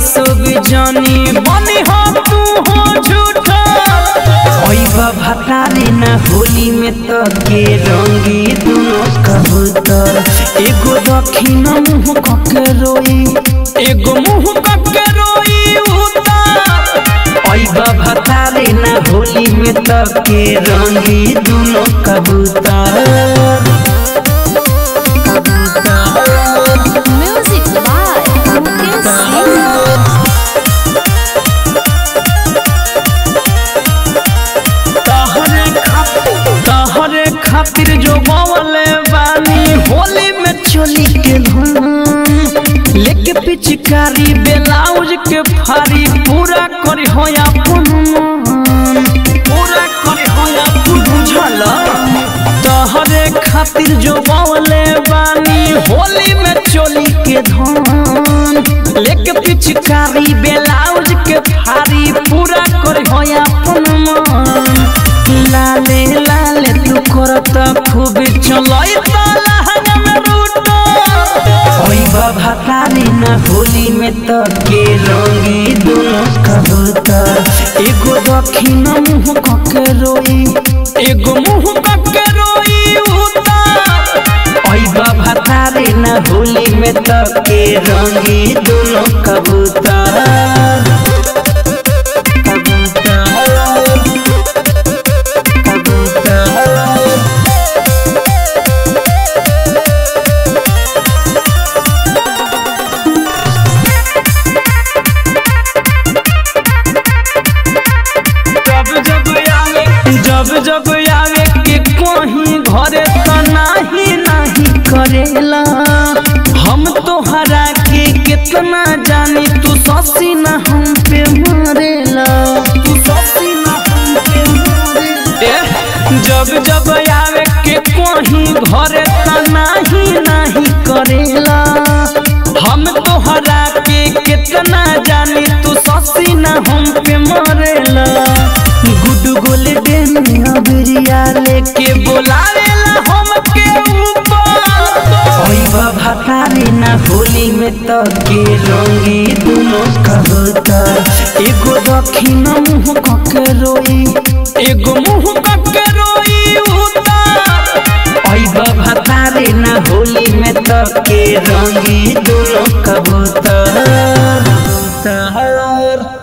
सब जानी बनी हो तू हो झूठा ओइबा भतारी ना होली में तो के रंगी दोनों कबूतर एगो दक्षिण मुंह कके रोई एगो मुंह कके रोई उतार ओइबा भतारी ना होली में तो के रंगी दोनों कबूतर Music by Mukesh Singh. तहरे खातिर तहरे खातिर जो बवले बानी होली में चोली के धुन लेके पिचकारी ब्लाउज के फारी पूरा करी होया पुन पूरा करी होया पुन बुझल तहरे खातिर जो बवले बानी होली में चोली के धुन लेके पिचकारी ब्लाउज के फारी पूरा करी होया पुन लाले लाले तू करत खूब चलई ताला हंगम रूटो ओई बाबा तारी ना होली में तो के रंगी दोनों कबूतर एगो दक्षिण मुंह कके रोई एगो मुंह कके रोई उतार ओई बाबा तारी ना होली में तो के रंगी दोनों कबूतर जब जब आवे जब जब आवे के कहीं घरे तो नाही नाही करेला हम तोहरा के कितना जानी तू ससी ना हम पे मरेला तू ससी ना हम पे मरेला जब जब आवे के कहीं घरे तो नाही नाही करेला हम तोहरा के कितना जानी तू ससी ना हम पे मरेला गुड गोल्डन अबरिया लेके बोलावेला हम के ऊपर ओई बाबा तारी ना होली में तो के रंगी दोनों कबूतर एगो दक्षिण मुंह कके रोई एगो मुंह कके रोई उतार ओई बाबा तारी ना होली में तो के रंगी दोनों कबूतर